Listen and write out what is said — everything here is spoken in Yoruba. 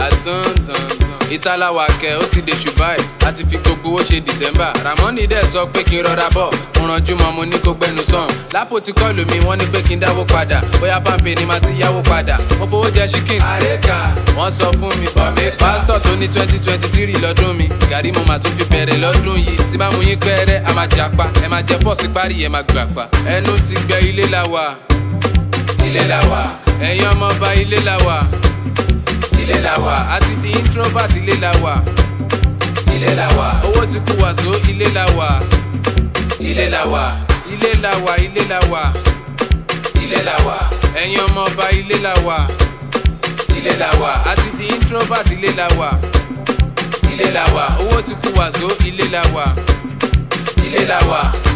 àzánzánzán ìtàláwà kẹ ó ti dé ṣùbáì láti fi gbogbo owó ṣe december ramoni dẹ̀ sọ pé kí n rọra bọ̀ mo ranjú mọ́ mo ní kó gbẹnu sàn lápò tí kọ́ọ̀lù mi wọ́n ní pé kí n dáwó padà bóyá pàmpé ni màá ti yáwó padà mo fowó jẹ chicken àrékà wọ́n sọ fún mi pọ̀ mi pásítọ̀ tó ní twenty twenty three lọ́dún mi gàrí mo máa tún fi bẹ̀rẹ̀ lọ́dún yìí tí bá mu yín pẹ́ẹ́rẹ́ a máa jà pa ẹ máa jẹ fọ́ọ̀sì parí ẹ máa gbà pa ẹnu ti gbẹ ilé la wà ilé la wà ẹ̀yin ọmọọba ilé la wà ilé la wà àti di introvert ilé la wà ilé la wà owó ti kú wàsó ilé la wà ilé la wà ilé la wà ilé la wà ilé la wà ẹ̀yin ọmọọba ilé la wà ilé la wà àti di introvert ilé la wà ilé la wà owó ti kú wàsó ilé la wà ilé la wà.